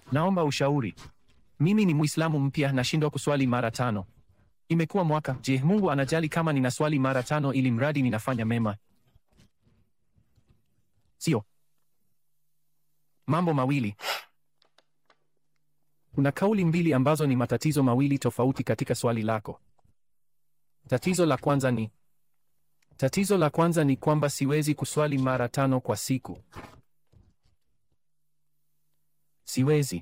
Naomba ushauri. Mimi ni Muislamu mpya, nashindwa kuswali mara tano. Imekuwa mwaka. Je, Mungu anajali kama ninaswali mara tano ili mradi ninafanya mema? Sio. Mambo mawili. Kuna kauli mbili ambazo ni matatizo mawili tofauti katika swali lako. Tatizo la kwanza ni tatizo la kwanza ni kwamba siwezi kuswali mara tano kwa siku. Siwezi.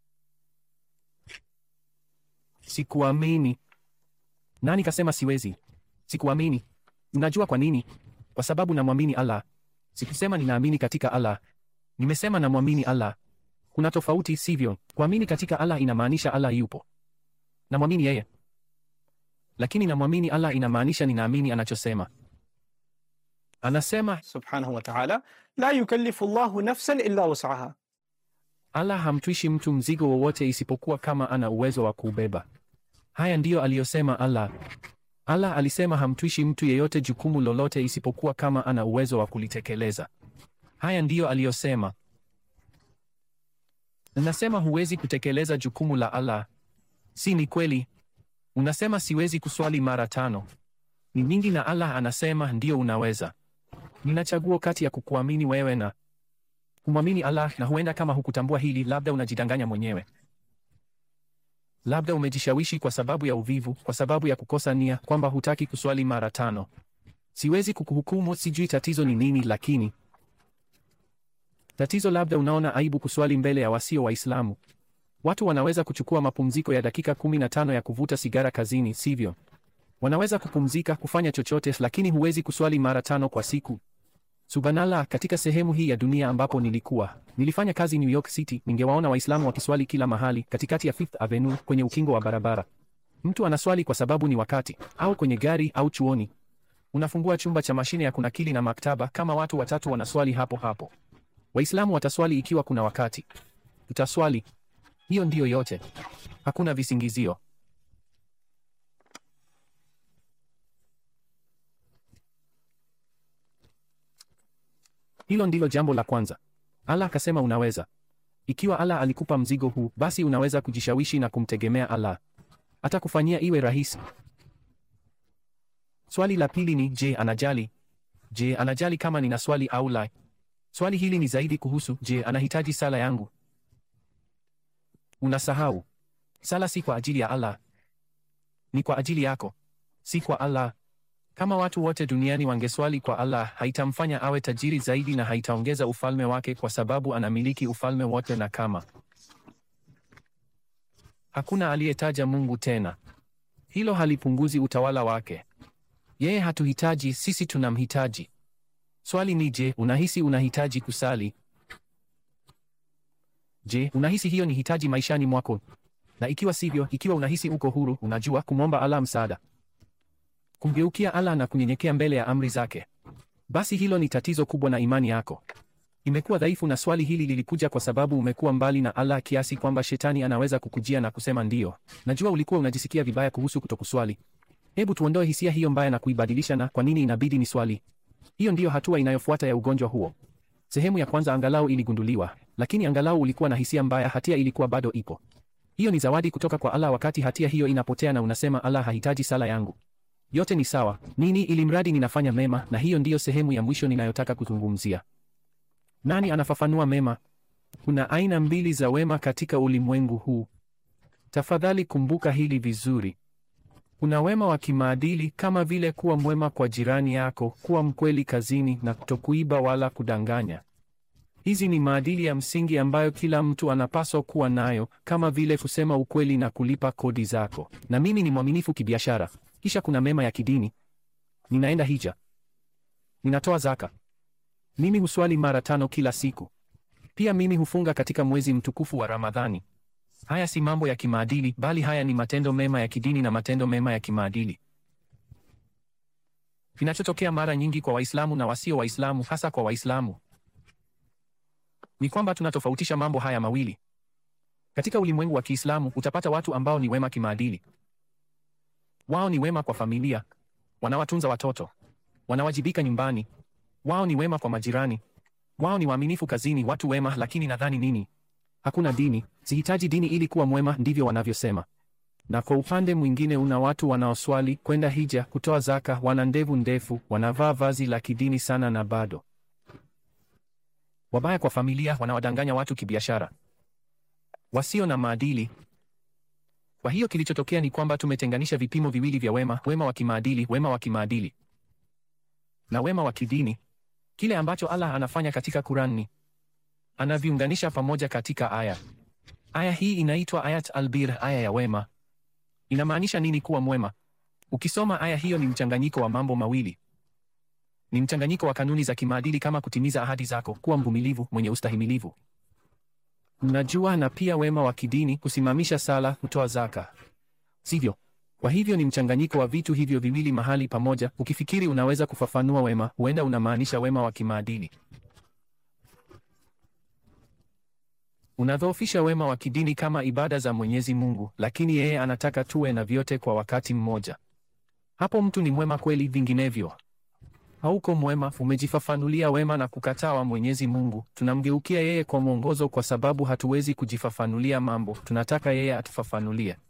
Sikuamini. Nani kasema siwezi? Sikuamini. Unajua kwa nini? Kwa sababu namwamini Allah. Sikusema ninaamini katika Allah. Nimesema namwamini Allah. Kuna tofauti, sivyo? Kuamini katika Allah inamaanisha Allah yupo. Namwamini yeye. Lakini namwamini Allah inamaanisha ninaamini anachosema. Anasema subhanahu wa ta'ala, la yukallifu Allahu nafsan illa wus'aha. Allah hamtwishi mtu mzigo wowote isipokuwa kama ana uwezo wa kuubeba. Haya ndiyo aliyosema Allah. Allah alisema hamtwishi mtu yeyote jukumu lolote isipokuwa kama ana uwezo wa kulitekeleza. Haya ndiyo aliyosema. Unasema huwezi kutekeleza jukumu la Allah. Si ni kweli? Unasema siwezi kuswali mara tano. Ni nyingi na Allah anasema ndiyo unaweza. Nina chaguo kati ya kukuamini wewe na kumwamini Allah, na huenda kama hukutambua hili, labda unajidanganya mwenyewe. Labda umejishawishi kwa sababu ya uvivu, kwa sababu ya kukosa nia, kwamba hutaki kuswali mara tano. Siwezi kukuhukumu, sijui tatizo ni nini, lakini tatizo labda unaona aibu kuswali mbele ya wasio Waislamu. Watu wanaweza kuchukua mapumziko ya dakika kumi na tano ya kuvuta sigara kazini, sivyo? Wanaweza kupumzika, kufanya chochote, lakini huwezi kuswali mara tano kwa siku. Subhanallah, katika sehemu hii ya dunia ambapo nilikuwa nilifanya kazi New York City, ningewaona Waislamu wakiswali kila mahali, katikati ya Fifth Avenue, kwenye ukingo wa barabara. Mtu anaswali kwa sababu ni wakati, au kwenye gari au chuoni. Unafungua chumba cha mashine ya kunakili na maktaba, kama watu watatu wanaswali hapo hapo. Waislamu wataswali ikiwa kuna wakati, tutaswali. Hiyo ndiyo yote, hakuna visingizio. Hilo ndilo jambo la kwanza. Allah akasema unaweza. Ikiwa Allah alikupa mzigo huu, basi unaweza kujishawishi na kumtegemea Allah. Atakufanyia iwe rahisi. Swali la pili ni je, anajali? Je, anajali kama nina swali au la? Swali hili ni zaidi kuhusu je, anahitaji sala yangu? Unasahau. Sala si kwa ajili ya Allah. Ni kwa ajili yako. Si kwa Allah. Kama watu wote duniani wangeswali kwa Allah, haitamfanya awe tajiri zaidi na haitaongeza ufalme wake kwa sababu anamiliki ufalme wote na kama hakuna aliyetaja Mungu tena. Hilo halipunguzi utawala wake. Yeye hatuhitaji, sisi tunamhitaji. Swali ni je, unahisi unahitaji kusali? Je, unahisi hiyo ni hitaji maishani mwako? Na ikiwa sivyo, ikiwa unahisi uko huru, unajua kumwomba Allah msaada kumgeukia Allah na kunyenyekea mbele ya amri zake, basi hilo ni tatizo kubwa na imani yako imekuwa dhaifu. Na swali hili lilikuja kwa sababu umekuwa mbali na Allah kiasi kwamba shetani anaweza kukujia na kusema ndiyo, najua ulikuwa unajisikia vibaya kuhusu kutokuswali. Hebu tuondoe hisia hiyo mbaya na kuibadilisha na kwa nini inabidi ni swali. Hiyo ndiyo hatua inayofuata ya ugonjwa huo. Sehemu ya kwanza angalau iligunduliwa, lakini angalau ulikuwa na hisia mbaya, hatia ilikuwa bado ipo. Hiyo ni zawadi kutoka kwa Allah wakati hatia hiyo inapotea na unasema Allah hahitaji sala yangu. Yote ni sawa nini, ili mradi ninafanya mema, na hiyo ndiyo sehemu ya mwisho ninayotaka kuzungumzia. Nani anafafanua mema? Kuna aina mbili za wema katika ulimwengu huu. Tafadhali kumbuka hili vizuri. Kuna wema wa kimaadili kama vile kuwa mwema kwa jirani yako, kuwa mkweli kazini na kutokuiba wala kudanganya. Hizi ni maadili ya msingi ambayo kila mtu anapaswa kuwa nayo, kama vile kusema ukweli na kulipa kodi zako. Na mimi ni mwaminifu kibiashara. Kisha kuna mema ya kidini. Ninaenda hija, ninatoa zaka, mimi huswali mara tano kila siku. Pia mimi hufunga katika mwezi mtukufu wa Ramadhani. Haya si mambo ya kimaadili, bali haya ni matendo mema ya kidini na matendo mema ya kimaadili. Kinachotokea mara nyingi kwa Waislamu na wasio Waislamu, hasa kwa Waislamu, ni kwamba tunatofautisha mambo haya mawili. Katika ulimwengu wa Kiislamu utapata watu ambao ni wema kimaadili. Wao ni wema kwa familia, wanawatunza watoto, wanawajibika nyumbani. Wao ni wema kwa majirani, wao ni waaminifu kazini, watu wema. Lakini nadhani nini? Hakuna dini, Sihitaji dini ili kuwa mwema, ndivyo wanavyosema. Na kwa upande mwingine una watu wanaoswali, kwenda hija, kutoa zaka, wana ndevu ndefu, wanavaa vazi la kidini sana na bado wabaya kwa familia, wanawadanganya watu kibiashara, wasio na maadili. Kwa hiyo kilichotokea ni kwamba tumetenganisha vipimo viwili vya wema, wema wa kimaadili, wema wa kimaadili na wema wa kidini. Kile ambacho Allah anafanya katika Qur'an ni anaviunganisha pamoja katika aya. Aya hii inaitwa Ayat al-Bir, aya ya wema. Inamaanisha nini kuwa mwema? Ukisoma aya hiyo, ni mchanganyiko wa mambo mawili. Ni mchanganyiko wa kanuni za kimaadili kama kutimiza ahadi zako, kuwa mvumilivu, mwenye ustahimilivu, mnajua, na pia wema wa kidini, kusimamisha sala, kutoa zaka, sivyo? Kwa hivyo ni mchanganyiko wa vitu hivyo viwili mahali pamoja. Ukifikiri unaweza kufafanua wema, huenda unamaanisha wema wa kimaadili. Unadhoofisha wema wa kidini kama ibada za Mwenyezi Mungu, lakini yeye anataka tuwe na vyote kwa wakati mmoja. Hapo mtu ni mwema kweli, vinginevyo hauko mwema. Umejifafanulia wema na kukataa wa Mwenyezi Mungu. Tunamgeukia yeye kwa mwongozo, kwa sababu hatuwezi kujifafanulia mambo, tunataka yeye atufafanulie.